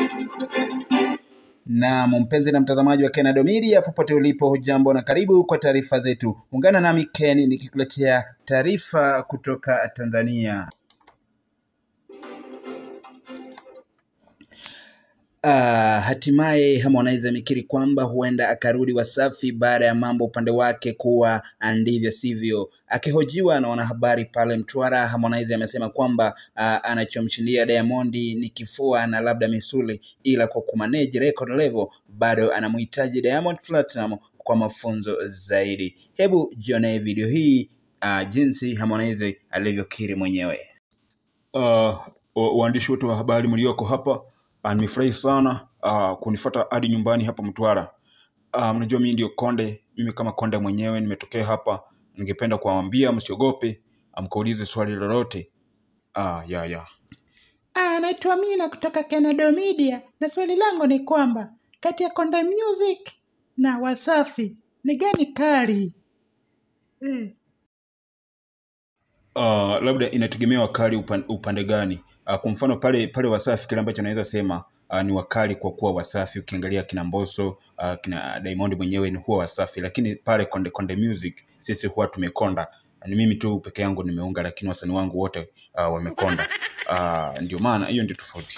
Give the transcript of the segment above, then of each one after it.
Na mpenzi na mtazamaji wa Kenado Media popote ulipo, hujambo na karibu kwa taarifa zetu. Ungana nami Ken nikikuletea taarifa kutoka Tanzania. Uh, hatimaye Harmonize amekiri kwamba huenda akarudi Wasafi baada ya mambo upande wake kuwa ndivyo sivyo. Akihojiwa na wanahabari pale Mtwara, Harmonize amesema kwamba uh, anachomshindia Diamond ni kifua na labda misuli, ila kwa kumanage record level bado anamhitaji Diamond Platinum kwa mafunzo zaidi. Hebu jionee video hii uh, jinsi Harmonize alivyokiri mwenyewe. uh, waandishi wote wa habari mlioko hapa uh, nimefurahi sana uh, kunifuata hadi nyumbani hapa Mtwara. Uh, mnajua mimi ndio Konde, mimi kama Konde mwenyewe nimetokea hapa. Ningependa kuwaambia msiogope, mkaulize swali lolote. Uh, ya ya Ah, naitwa Mina kutoka Kenado Media na swali langu ni kwamba kati ya Konde Music na Wasafi ni gani kali? Eh. uh, labda inategemea wakali upan, upande gani. Uh, kwa mfano pale pale Wasafi, kile ambacho naweza sema uh, ni wakali kwa kuwa Wasafi. Ukiangalia kina Mbosso uh, kina Diamond mwenyewe ni huwa Wasafi, lakini pale Konde Konde Music sisi huwa tumekonda. Ni mimi tu peke yangu nimeunga, lakini wasanii wangu wote uh, wamekonda. Uh, ndio maana hiyo ndio tofauti.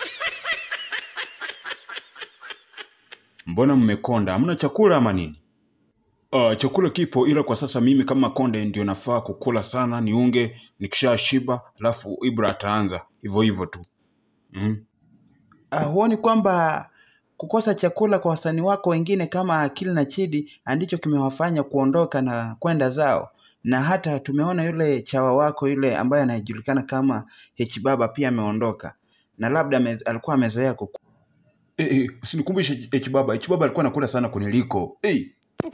Mbona mmekonda? Hamna chakula ama nini? Uh, chakula kipo ila kwa sasa mimi kama Konde ndio nafaa kukula sana, niunge nikisha shiba, alafu Ibra ataanza hivyo hivyo tu mm. Uh, huoni kwamba kukosa chakula kwa wasanii wako wengine kama Akili na Chidi ndicho kimewafanya kuondoka na kwenda zao? Na hata tumeona yule chawa wako yule ambaye anajulikana kama H Baba pia ameondoka, na labda ame, alikuwa amezoea kuku. Eh, eh, usinikumbushe H Baba. H Baba alikuwa anakula sana kuniliko. Eh,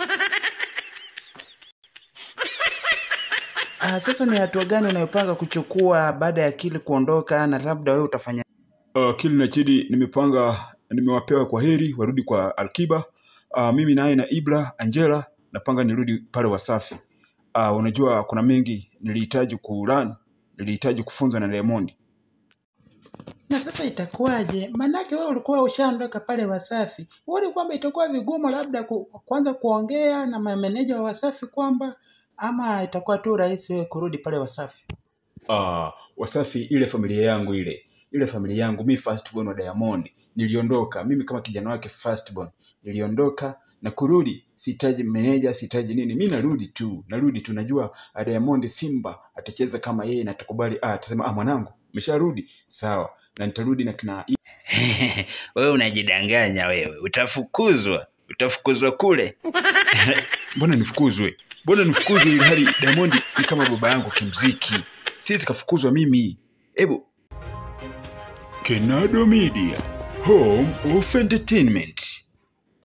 Uh, sasa ni hatua gani unayopanga kuchukua baada ya Akili kuondoka, na labda wewe utafanya uh, Kili na Chidi nimepanga, nimewapewa kwa heri warudi kwa Alkiba. Uh, mimi naye na Ibra Angela napanga nirudi pale Wasafi. Uh, unajua kuna mengi nilihitaji kulan, nilihitaji kufunzwa na Diamond. Na sasa itakuwaje? Manake wewe ulikuwa ushaondoka pale Wasafi, huoni kwamba itakuwa vigumu labda ku, kwanza kuongea na mameneja wa Wasafi kwamba ama itakuwa tu rahisi wewe kurudi pale Wasafi? uh, Wasafi, ile familia yangu ile ile familia yangu, mi firstborn wa Diamond niliondoka, mimi kama kijana wake firstborn niliondoka na kurudi, sihitaji meneja, sihitaji nini, mi narudi tu, narudi tu. Najua ah, Diamond Simba atacheza kama yeye na atakubali, ah, atasema ah, mwanangu umesharudi, sawa, na nitarudi na kina wewe unajidanganya wewe, utafukuzwa, utafukuzwa kule. mbona nifukuzwe, mbona nifukuzwe, ili hali Diamond ni kama baba yangu kimziki, siwezi kafukuzwa mimi. Hebu Kenado Media, home of entertainment.